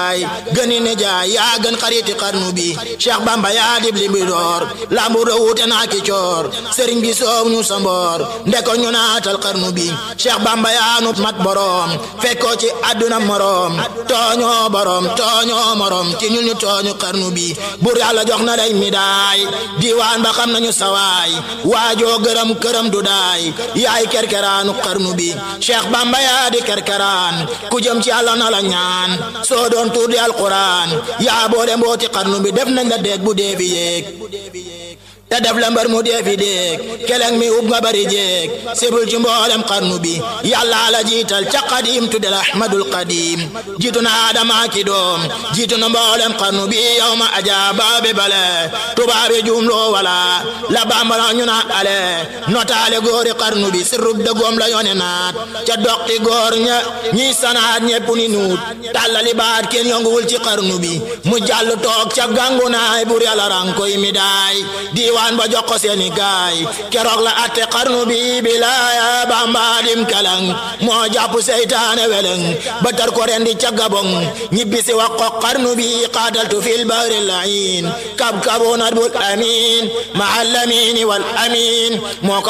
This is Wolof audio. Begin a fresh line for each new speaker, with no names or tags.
ay gëni ne jaay yaa gën xariti xarnu bi Cheikh Bamba yaa dib li bi door lambu rawute naa ki coor sëriñ bi soow ñu sa mboor ndeko ñu naatal xarnu bi Cheikh Bamba yaa nu mat borom fekkoo ci àdduna morom tooñoo borom tooñoo morom ci ñun ñu tooñu xarnu bi bur yàlla jox na lay midaay diwaan ba xam nañu sawaay waajoo gërëm këram du daay yaay kerkeraanu xarnu bi Cheikh Bamba yaa di kerkeraan ku jëm ci yàlla na la ñaan soo doon tuur di alquran yaa boole mbooti xarnu bi def nañ la déeg bu dee fi yéeg te def la mbër mu dee fi déeg keleng mi ub nga bari jéeg sibul ci mboolem xarnu bi yàlla la jiital ca qadim tudde la ahmadul qadim jiitu na adama ki doom jiitu na mboolem xarnu bi yow ma ajaaba be bale tubaabe jumloo wala la bambara ñu na ale notaale góori xarnu bi sirrub dëggoom la yone naat ca doqti góor ña ñiy sanaat ñepp ni nuut tàllali baat kenn yonguwul ci xarnu bi mu jàll toog ca gàngu naay bur yàlla rankoy mi daay diiwaan ba jox ko seeni gaay keroog la atte xarnu bi bilaaya bambaadim kalang moo jàpp seytaane weleng ba tar ko rendi ca gabong ñibbisi wax ko xarnu bi qaataltu fil bahri layin kab kabunat bul amin ma al amin wal amin moo ko